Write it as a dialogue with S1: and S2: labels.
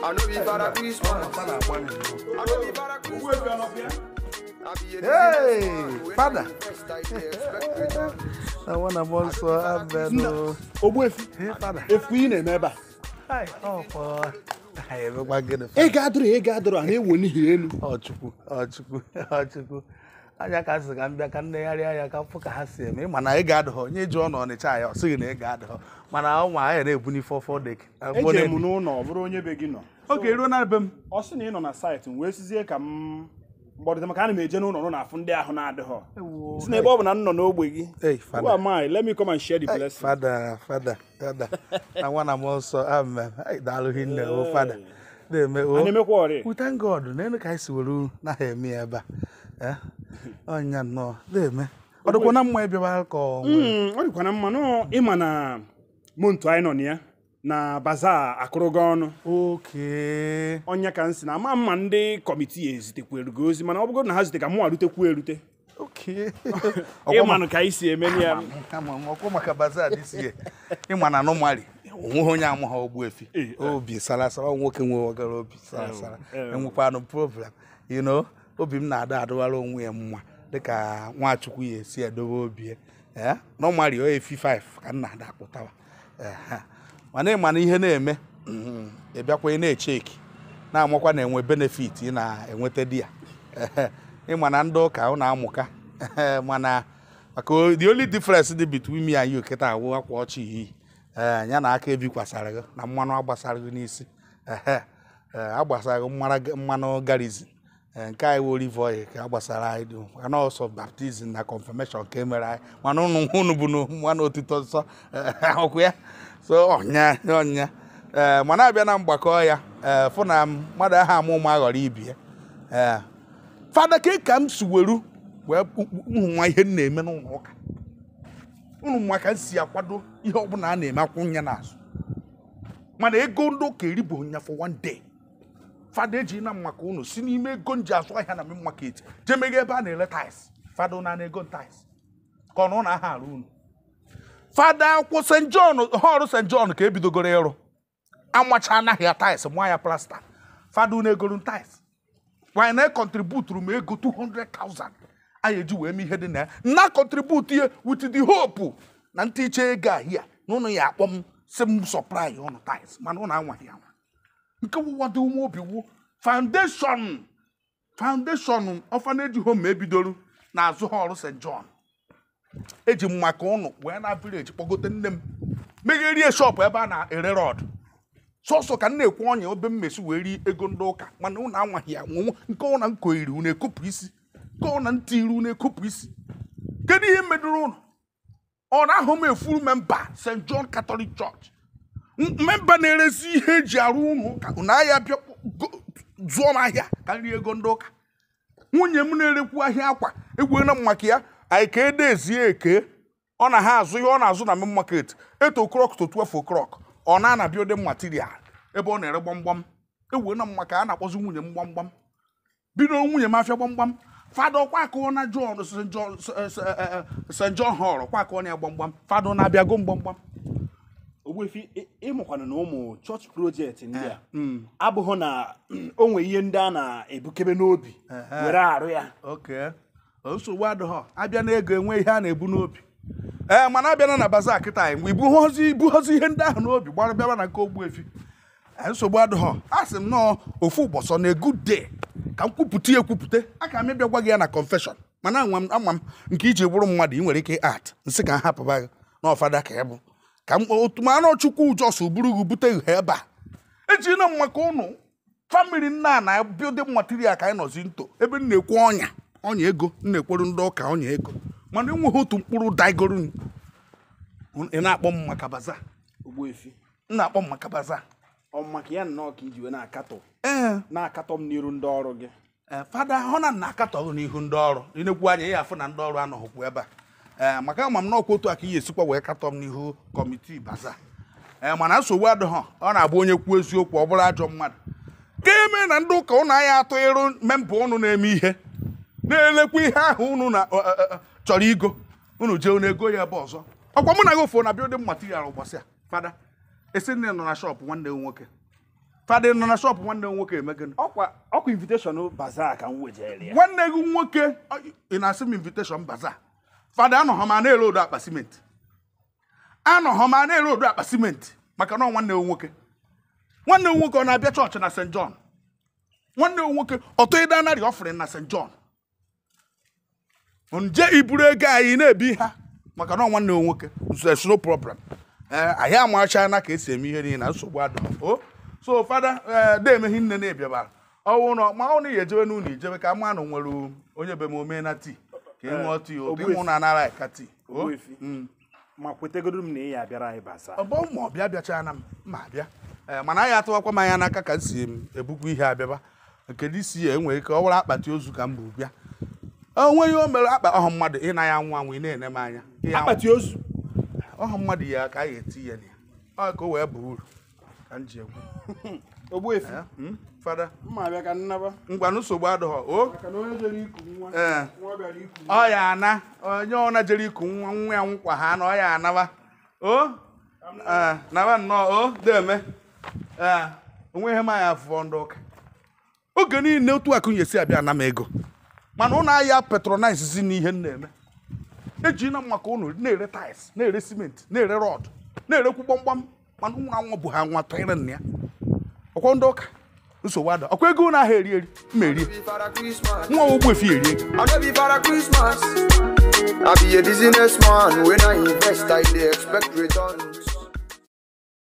S1: I know be Father Christmas. I know be Father Christmas. I be a
S2: Hey,
S1: businessman.
S2: Father.
S1: When I invest, I dey expect return.
S2: na nwa na mmụọ nsọ abịanụ
S3: ogbuefi
S2: Ee, fada
S3: efu ị na-eme ebe a
S2: Ai, ọ fọ anyị emekwa gịnị
S3: ego adụrụ ego adụrụ a na-ewo n'ihi elu
S2: ọchukwu ọchukwu ọchukwu anya ka sị ka m bịa ka nnegharị anya ka fụ ka ha si eme ịma na ị ga-adụghọ onye jụọ na ọnịcha ya ọ sịghị na ị ga-adụghọ mana ụmụ anyị na-ebuni fọfọ dek
S3: eje m n'ụlọ ọ bụrụ onye be gị nọ
S2: oge eruo na be m
S3: ọ sị na ị nọ na saịtị m wee sizie ka m mgbọdịta maka ana m eje n'ụlọ nọ na-afụ ndị ahụ na-adịghọ si na ebe ọ bụ na m nọ n'ogbe gị
S2: Hey,
S3: who
S2: Father.
S3: am I? let me come and share the blessing
S2: fada fada fada na nwa na mmụọ nsọ amen Ai, daalụ hinne o fada na-eme
S3: a
S2: o
S3: na-emekwa ọrị
S2: We thank God n'elu ka anyị si were naghị eme ya ebe a Eh? ọnya nnọọ na-eme ọ dịkwa na mma ịbịaba ka ọ nwee
S3: Mm, ọ dịkwa na mma nọ ịma na montu anyị nọ na ya na baza akụrụgo ọnụ
S2: oke
S3: ọnya ka m si na ama mma ndị kọmitii ezitekwere gị ozi mana ọ bụrụ na ha zite ka mụ arutekwu erute
S2: oke
S3: ịmanụ ka anyị si eme ya
S2: kama ọkwa maka baza dịsi ya ịma na anụmali onweghị onye amụha ogbuefi obi sarasara ọ nwoke nwe ọgara obi sarasara enwekwanụ problem you know obi m na-ada adụwara onwe ya mma dịka nwachukwu ya esi edobe obi ya Eh, normally ọ efi 5 ka m na-ada akpụtawa Ehe. mana ịma na ihe na-eme mhm, ị bịakwa ị na-echeki na-amakwa na enwe benefit ị na-enweta di ya Ehe. ịma na ndị ụka ọ na-amụka Ehe, mana maka o- the only difference dị between me and you kịta awụ akwa ọchị iyi ee ya na aka ebikwasara gị na mmanụ agbasara gị n'isi ehe ee agbasara gị mmara- mmanụ garizin ee nke anyị wụ olive oil ka agbasara anyị dị mana ọsọ baptizim na confirmation ka e mere anyị mana ụnụ ụnụ bụ na mmanụ otito nsọ ee, ọkụ ya so ọnya ọnya ee mana abịa na mgbakọ ya ee fụ na mmadụ aha amụ ụmụ aghọrọ ibi ya ee fada ka ka m si weru wee ụmụ nwa ihe m na-eme n'ụlọ ụka unu nwa ka m si akwado ihe ọbụla a na-eme akwụnye n'azụ mana ego ndị ụka eribo nya for one day fada eji na maka unu si n'ime ego nji azụ ahịa na main market jee mega ebe a na-ere tais fada na na ego tais ka ọ na ụlọ aha arụ unu fada akwụ st john họrụ st john ka ebidogoro ịrụ amacha anaghị ya tais mụa ya plasta fada unu egoro tais wanyị na kọntributuru m ego 200,000 anyị eji wee mee ihe dị na ya na kọntributu ihe with the hope na ntiche ego ahịa na ụnụ ya akpọ m si m sọprai ụnụ tais mana ụnụ anwaghị anwa nke wụwadị ume obi wu foundation foundation orphanage home ebidoro n'azụ họrụ st john eji m maka ụnụ wee na village kpọgote nne m megherie shop ebe a na-ere rọd sọsọ ka m na-ekwu ọnya obe mmesi wee rie ego ndị ụka mana ụnụ anwaghị ya nwenwe nke ụna m koiri unu ekopụ isi nke ụna m tiri unu ekopụ isi kedu ihe medoro ụnụ ọ na-ahụ m efuru memba st john catholic church M- memba na-eresi ihe eji arụ ụnụ ụka unu ahịa bịa go- zụọ m ahịa ka m rie ego ndị ụka nwunye m na-erekwu ahịa akwa egwuela m maka ya anyị ka ede ezie eke ọ na ha azụ ihe ọ na-azụ na main market eto krok to 12 o'clock ọ na-ana building material ebe ọ na-ere gbamgbam egwuela m maka a na-akpọzi nwunye m gbamgbam bido nwunye m afịa gbamgbam fada ọkwa akụọ na john st john st john hall ọkwa akụọ na ya gbamgbam fada na-abịago m gbamgbam
S3: ogbuefi ị- ịmụkwana na ụmụ chọọchị projekti ndị a abụghị na o nwee ihe ndị a na-ebukebe n'obi were arụ ya
S2: oke nsogbu adịghọ abịa na ego enwe ihe a na-ebu n'obi ee mana abịana na baza kịta anyị mgbe ibuhozi ibuhozi ihe ndị ahụ n'obi gbara bịaba na nke ogbuefi Ee, nsogbu adịghọ a sị m nọọ ofu ụbọchị na good day ka m kwupụta ya ekwupụta a ka m ịbịa gwa gị ya na confession mana anwa m ama m nke iji bụrụ mmadụ ị nwere ike art nsị ka m hapụba gị na ọfada ka ị bụ ka m otu ma anụ chukwu ụjọs buru gị bute gị ebe a ejina m maka ụnụ famili nna na building material ka anyị nọzi nto ebe m na-ekwu ọnya ọnya ego m na-ekwuru ndị ụka ọnya ego mana enweghị otu mkpụrụ daigoro m. ị na-akpọ m maka baza
S3: ogbuefi
S2: m na-akpọ m maka baza
S3: ọ maka ya nnọọ ka iji wee na-akatọ
S2: ee
S3: na-akatọ m n'iru ndị ọrụ gị
S2: ee, fada hụ na nna akatọghị n'ihu ndị ọrụ ịnekwu anya ya afụ na ndị ọrụ anọghịkwa ebe a ee maka ama m na ọkwa otu a ka ihe esikwa wee katọ m n'ihu kọmitii baza ee mana nsogbu adịghọ ọ na-abụ onye kwuo eziokwu ọ bụrụ ajọ mmadụ ka eme na ndị ụka ụnụ anya atụ ịrụ memba ụnụ na-eme ihe na-elekwa ihe ahụ ụnụ na ọ, ọ, ọ, chọrọ igo ụnụ jee unu ego ya ebe ọzọ ọkwa mụ na gị ofu na building material gbasịa fada esi nne nọ na shọpụ nwanne gị nwoke fada nọ na shọpụ nwanne m nwoke emegịnị
S3: ọkwa ọkwa invitation bazaar ka m wejere ya
S2: nwanne gị nwoke ọ- ị na-asị m invitation baza fada anọghọ ma na-ere odo akpa simenti anọghọ ma na-ere odo akpa simenti maka na ọ nwanne m nwoke nwanne m nwoke ọ na-abịa chọọchị na st john nwanne m nwoke ọtọ ịdanarị ọfụrụ na st john nje iburu ego anyị na-ebi ha maka na ọ nwanne m nwoke nso it's no problem ee anyị amachana ka esi eme ihe niile na nsogbu adọ o so fada ee deemeghi nne na-ebiabara ọwụ na ma ọ na ya ejebe n'ụlọ ijebe ka mma na nwere onye be m omee na tii ka ị ṅụọ tii o ka ịnwụ na anara ka tii o
S3: Ogbuefi. ma kwetegoro m na ị ya abịara anyị bazaar
S2: ọ bụ ma ọ bịa bịachana m ma bịa ee mana anyị atụwakwa m anya n'aka ka m si m ebukwa ihe abịaba kedu isi ya enwere ike ọ bụrụ akpati ozu ka m bụ bịa onwe ihe o mere akpa ọhụ mmadụ ị na ya anwụ anwụ ị na-ene m anya Ị anwụ.
S3: akpati ozu
S2: ọhụ mmadụ ya ka a ga-eti ya na ya ọ ka o wee buru uru ka m ji egwu
S3: ogbuefi
S2: Eh, mm, fada
S3: mma abịa ka nnaba
S2: ngwa nsogbu adịghọ o
S3: maka na onye jere iku nwa
S2: ee
S3: nwa bịara iku
S2: ọ ya ana onye ọna jere iku nwa nwa ya nkwa ha na ọ ya anaba o ee naba nnọọ o deme ee onwe ihe m anya afụfọ ndị ụka oge niile otu akụ nyesi abịa ana m ego mana ụnụ ahịa petronize si n'ihe m na-eme eji na maka ụnụ na-ere tais na-ere simenti na-ere rọd na-erekwu gbamgbam mana ụnụ anwa bụ ha nwa tụnyere nna ya ọkwọ ndị ụka nsogbu ada ọkwa ego ụnụ ahụ eri eri mma erie
S1: Be for a Christmas.
S2: nwa ogbuefi erie ego
S1: I no be for a Christmas. I be a businessman. When I invest, I dey expect returns.